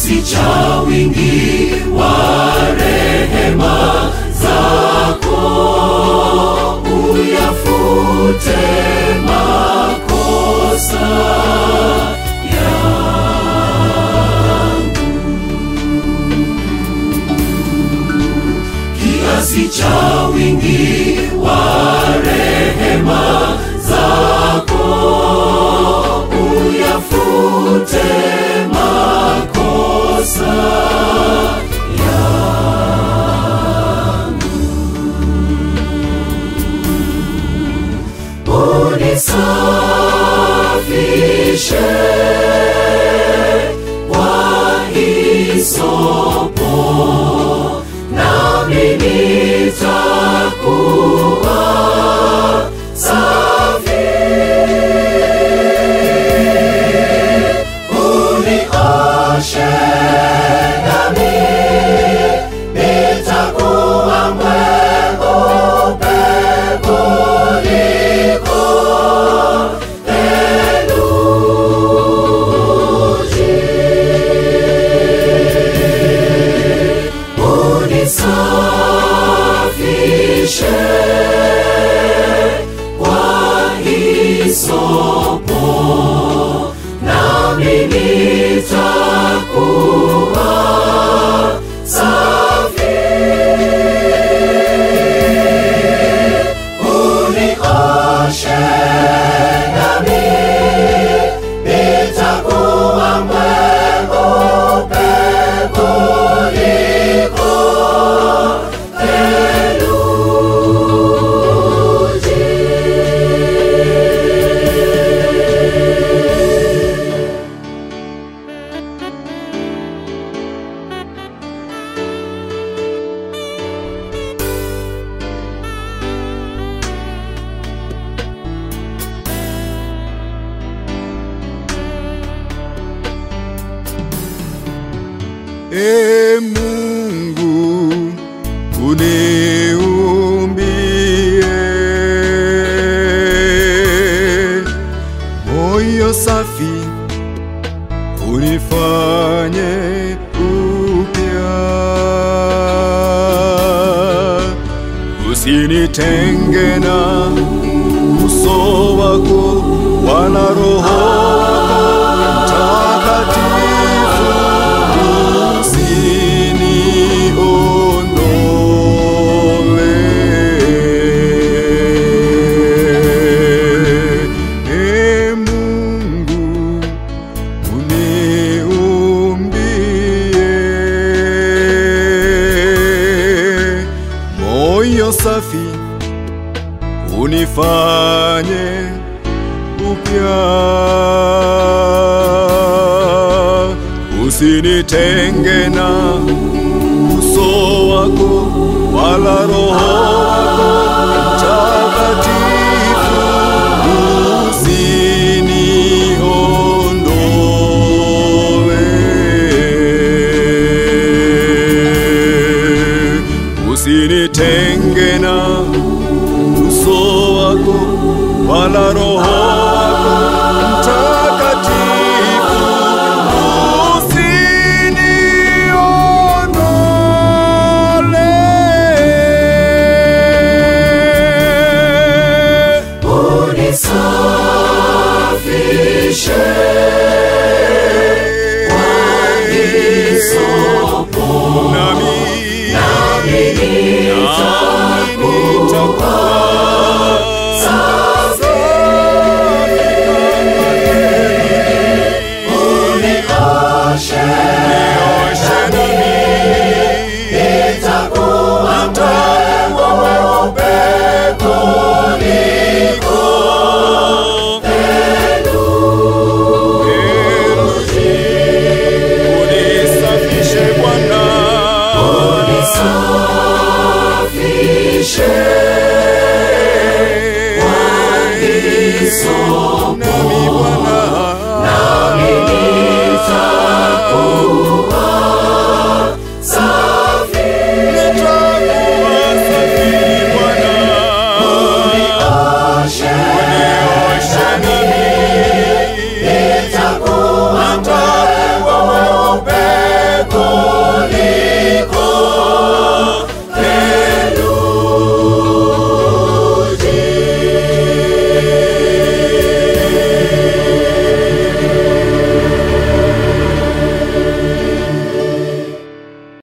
kiasi cha wingi wa rehema zako uyafute makosa yangu kiasi cha wingi wa rehema zako uyafute makosa yangu unisafishe kwa hisopo nami nitakuwa safi unioshe nami nitakuwa mweupe kuliko theluji unisafishe kwa hisopo nami nitakuwa safi unioshe nami nitakuwa mweupe kuliko E Mungu uniumbie moyo safi, unifanye upya, usinitenge na uso wako wala Roho wako Mtakatifu usiniondole. E Mungu uniumbie moyo safi, unifanye upya, usinitenge na uso wako wala Roho wako Mtakatifu usiniondole, usinitenge na uso wako wala Roho